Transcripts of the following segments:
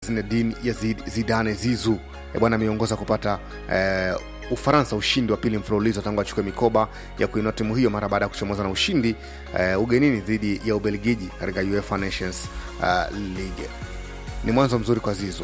Zinedine Yazid Zidane Zizu e bwana ameongoza kupata eh, Ufaransa ushindi wa pili mfululizo tangu achukue mikoba ya kuinua timu hiyo mara baada ya kuchomoza na ushindi eh, ugenini dhidi ya Ubelgiji katika UEFA Nations uh, League. Ni mwanzo mzuri kwa Zizu.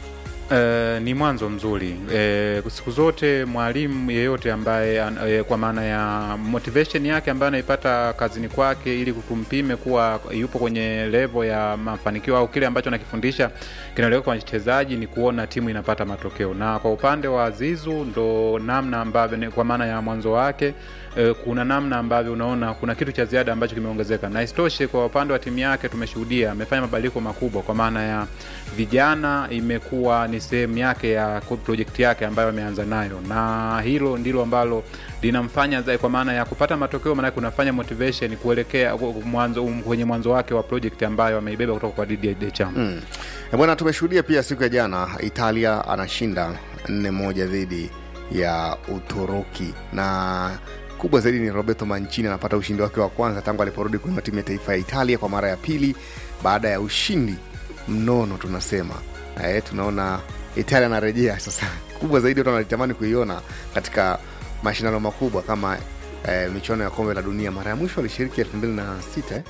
Uh, ni mwanzo mzuri uh, siku zote mwalimu yeyote ambaye uh, kwa maana ya motivation yake ambayo anaipata kazini kwake ili kumpime kuwa yupo kwenye level ya mafanikio au kile ambacho anakifundisha kinaeleweka kwa wachezaji ni kuona timu inapata matokeo, na kwa upande wa Zizu ndo namna ambavyo kwa maana ya mwanzo wake uh, kuna namna ambavyo unaona kuna kitu cha ziada ambacho kimeongezeka, na isitoshe kwa upande wa timu yake tumeshuhudia amefanya mabadiliko makubwa, kwa maana ya vijana imekuwa ni sehemu yake ya projekti yake ambayo ameanza nayo, na hilo ndilo ambalo linamfanya kwa maana ya kupata matokeo, maanake kunafanya motivation kuelekea mwanzo kwenye mwanzo wake wa project ambayo ameibeba kutoka kwa Didier Deschamps. Mm. E bwana, tumeshuhudia pia siku ya jana Italia anashinda nne moja dhidi ya Uturuki na kubwa zaidi ni Roberto Mancini anapata ushindi wake wa kwanza tangu aliporudi kwenye timu ya taifa ya Italia kwa mara ya pili baada ya ushindi mnono tunasema. E, tunaona Italia anarejea sasa. Kubwa zaidi watu wanalitamani kuiona katika mashindano makubwa kama e, michuano ya kombe la dunia. Mara ya mwisho alishiriki elfu mbili na sita eh?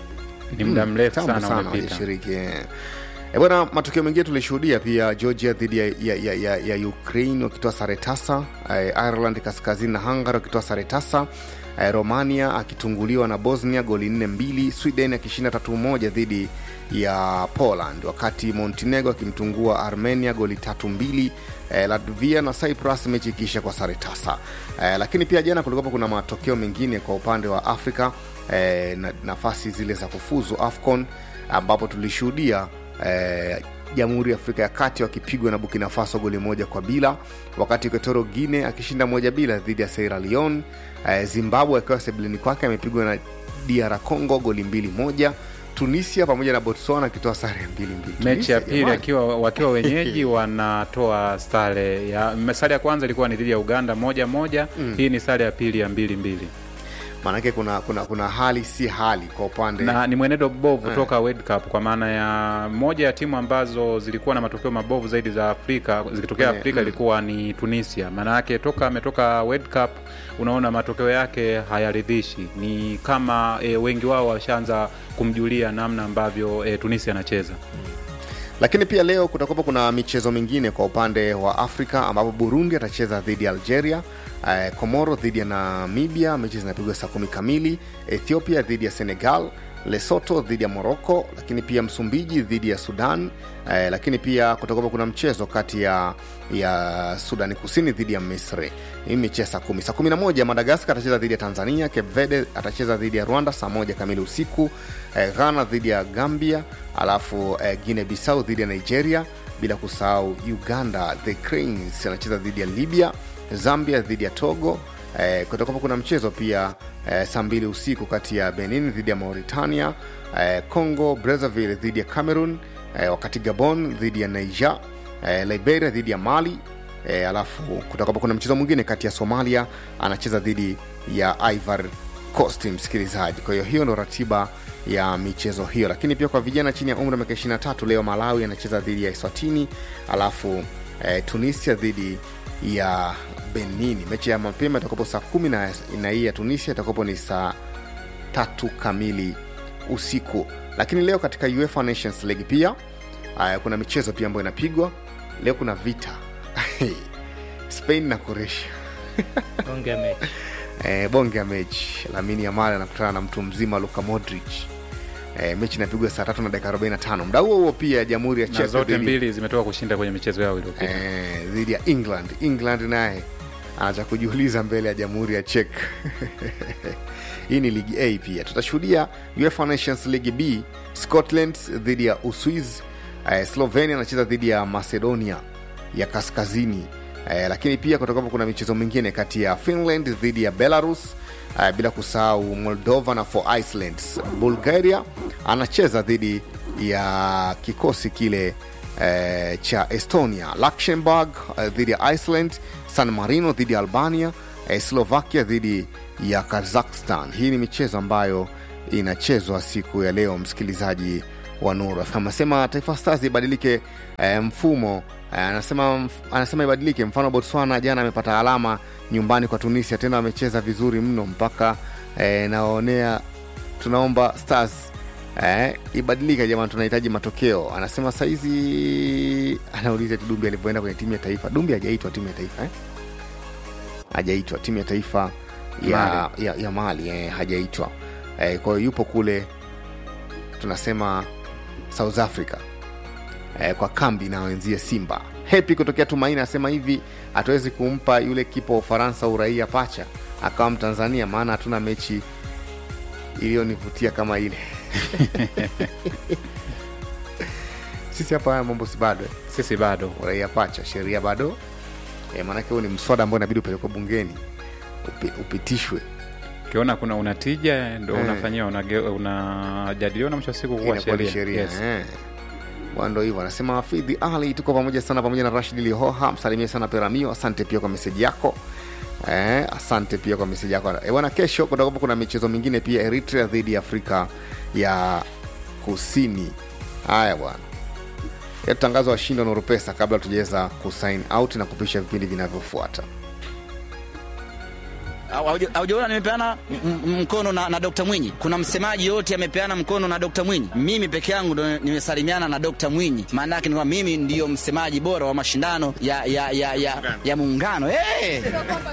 Ni muda mrefu Kitambo sana sana umepita. walishiriki eh. E bwana, matukio mengine tulishuhudia pia Georgia dhidi ya, ya, ya, ya, ya Ukraine wakitoa sare tasa, eh, Ireland kaskazini na Hungary wakitoa sare tasa, eh, Romania akitunguliwa na Bosnia goli nne mbili, Sweden akishinda tatu moja dhidi ya Poland, wakati Montenegro akimtungua Armenia goli tatu mbili, eh, Latvia na Cyprus mechi ikiisha kwa sare tasa. Eh, lakini pia jana kulikuwa kuna matokeo mengine kwa upande wa Afrika eh, na, nafasi zile za kufuzu AFCON ambapo tulishuhudia eh, Jamhuri ya Afrika ya Kati wakipigwa na Burkina Faso goli moja kwa bila, wakati Equatorial Guinea akishinda moja bila dhidi ya Sierra Leone. Eh, Zimbabwe akiwa sebuleni kwake amepigwa na DR Congo goli mbili moja. Tunisia pamoja na Botswana akitoa sare ya mbili mbili. mechi ya Tunisia, pili jamani. akiwa wakiwa wenyeji wanatoa sare ya sare ya kwanza ilikuwa ni dhidi ya Uganda moja moja Mm. hii ni sare ya pili ya mbili mbili maanake kuna, kuna, kuna hali si hali kwa upande na ni mwenendo mbovu Eh. toka World Cup kwa maana ya moja ya timu ambazo zilikuwa na matokeo mabovu zaidi za Afrika zikitokea Kwenye- Afrika mm. ilikuwa ni Tunisia. Maana yake toka ametoka World Cup, unaona matokeo yake hayaridhishi, ni kama e, wengi wao washaanza kumjulia namna ambavyo e, Tunisia anacheza. lakini pia leo kutakuwa kuna michezo mingine kwa upande wa Afrika ambapo Burundi atacheza dhidi ya Algeria, eh, Komoro dhidi ya Namibia, mechi zinapigwa saa kumi kamili, Ethiopia dhidi ya Senegal, Lesotho dhidi ya Morocco, lakini pia Msumbiji dhidi ya Sudan, eh, lakini pia kutakuwa kuna mchezo kati ya ya Sudani Kusini dhidi ya Misri. Hii mechi ya saa kumi. Saa kumi na moja Madagaskar atacheza dhidi ya Tanzania, Cape Verde atacheza dhidi ya Rwanda saa moja kamili usiku, eh, Ghana dhidi ya Gambia, alafu eh, Guinea Bissau dhidi ya Nigeria, bila kusahau Uganda the Cranes anacheza dhidi ya Libya, Zambia dhidi ya Togo. Eh, kutakuwa kuna mchezo pia eh, saa mbili usiku kati ya Benin dhidi ya Mauritania, eh, Congo Brazzaville dhidi ya Cameroon, eh, wakati Gabon dhidi ya Niger, eh, Liberia dhidi ya Mali e, alafu kutakuwa kuna mchezo mwingine kati ya Somalia anacheza dhidi ya Ivory Coast, msikilizaji. Kwa hiyo hiyo ndo ratiba ya michezo hiyo, lakini pia kwa vijana chini ya umri wa miaka 23 leo Malawi anacheza dhidi ya Eswatini, alafu e, Tunisia dhidi ya Benini. Mechi ya mapema itakapo saa kumi na na hii ya Tunisia itakapo ni saa tatu kamili usiku. Lakini leo katika UEFA Nations League pia aya, kuna michezo pia ambayo inapigwa leo. Kuna vita Spain na Croatia Bonge ya mechi. e, bonge ya mechi. Lamine Yamal anakutana na mtu mzima Luka Modric. E, mechi inapigwa saa tatu na dakika 45. Muda huo huo pia Jamhuri ya Na Czech zote dhidi- mbili zimetoka kushinda kwenye michezo yao iliyopita. eh, dhidi ya England. England naye anacha kujiuliza mbele ya Jamhuri ya Czech. Hii ni ligi A pia. Tutashuhudia UEFA Nations League B, Scotland dhidi ya Uswiz, eh, Slovenia anacheza dhidi ya Macedonia ya Kaskazini. Eh, lakini pia kutakuwa kuna michezo mingine kati ya Finland dhidi ya Belarus, eh, bila kusahau Moldova na for Iceland. Bulgaria anacheza dhidi ya kikosi kile eh, cha Estonia, Luxembourg eh, dhidi ya Iceland, San Marino dhidi ya Albania, eh, Slovakia dhidi ya Kazakhstan. Hii ni michezo ambayo inachezwa siku ya leo, msikilizaji wa Nuru FM. Anasema Taifa Stars ibadilike eh, mfumo eh, anasema mf- anasema ibadilike. Mfano Botswana jana amepata alama nyumbani kwa Tunisia, tena wamecheza vizuri mno mpaka eh, naonea tunaomba Stars eh, ibadilike jamani, tunahitaji matokeo. Anasema saizi, anauliza eti Dumbi alivyoenda kwenye timu ya taifa. Dumbi hajaitwa timu ya taifa eh? hajaitwa timu ya taifa ya Mali. ya, ya Mali eh, hajaitwa eh, kwa hiyo yupo kule tunasema South Africa eh, kwa kambi na wenzie Simba. Hepi kutokea Tumaini anasema hivi, hatuwezi kumpa yule kipa wa Ufaransa uraia pacha akawa Mtanzania, maana hatuna mechi iliyonivutia kama ile. Sisi hapa haya mambo si bado eh? sisi bado uraia pacha, sheria bado eh, maanake huo ni mswada ambao inabidi upelekwe bungeni upi, upitishwe ukiona kuna unatija ndo Eh. unafanyia unage- unajadiliwa na mwisho wa siku kuwa inakuwa ni sheria sheria Yes. eh. Bwana, ndo hivyo anasema Hafidhi Ali, tuko pamoja sana pamoja na Rashid Lihoha, msalimie sana Peramio. Asante pia kwa meseji yako eh, asante pia kwa meseji yako eh, bwana. Kesho kutakuwa kuna michezo mingine pia, Eritrea dhidi ya Afrika ya Kusini. Haya bwana, tutangazwa washindi wa Nuru Pesa kabla tujaweza kusign out na kupisha vipindi vinavyofuata. Hauja- haujaona nimepeana m- m- mkono na, na Dr. Mwinyi. Kuna msemaji yote amepeana mkono na Dr. Mwinyi. Mimi peke yangu ndo nimesalimiana na Dr. Mwinyi. Maana yake ni kwamba mimi ndiyo msemaji bora wa mashindano ya ya ya ya, ya muungano. Hey!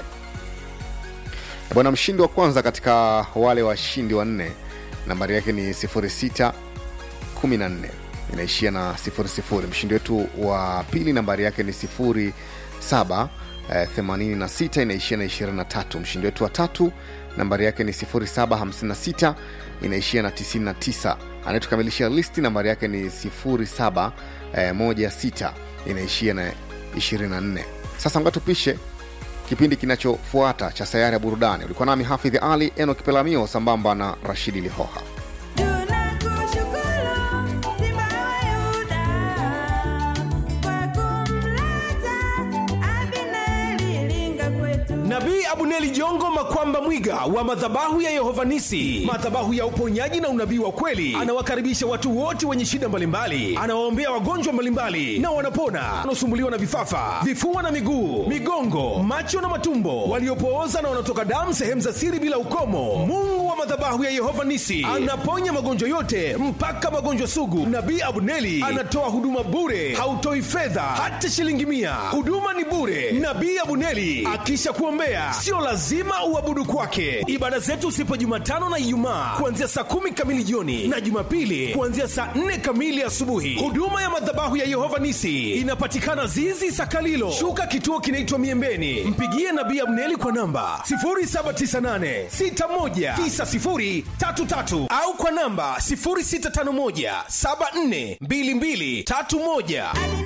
bwana mshindi wa kwanza katika wale washindi wanne nambari yake ni 06 14 inaishia na 00 mshindi wetu wa pili nambari yake ni 07 eh, 86 inaishia na 23 mshindi wetu wa tatu nambari yake ni 0756 inaishia na 99 anayetukamilisha listi nambari yake ni 07 eh, 16 inaishia na 24 sasa nga tupishe kipindi kinachofuata cha sayari ya burudani ulikuwa nami hafidhi ali enok pelamio sambamba na rashidi lihoha Tunakushukuru Simba wa Yuda kwa kumleta Abineri linga kwetu. nabii abuneli jongo makwamba mwiga wa madhabahu ya yehovanisi madhabahu ya uponyaji na unabii wa kweli anawakaribisha watu wote wenye shida mbalimbali anawaombea wagonjwa mbalimbali na wanapona wanaosumbuliwa na vifafa vifua na miguu migongo macho na matumbo waliopooza na wanaotoka damu sehemu za siri bila ukomo mungu wa madhabahu ya yehova nisi anaponya magonjwa yote mpaka magonjwa sugu nabii abuneli anatoa huduma bure hautoi fedha hata shilingi mia huduma ni bure nabii abuneli akisha kuombea sio lazima uabudu kwake ibada zetu sipo jumatano na ijumaa kuanzia saa kumi kamili jioni na jumapili kuanzia saa nne kamili asubuhi huduma ya madhabahu ya yehova nisi inapatikana zizi sakalilo shuka kituo kinaitwa miembeni mpigie nabii abneli kwa namba 798619033 au kwa namba 0651742231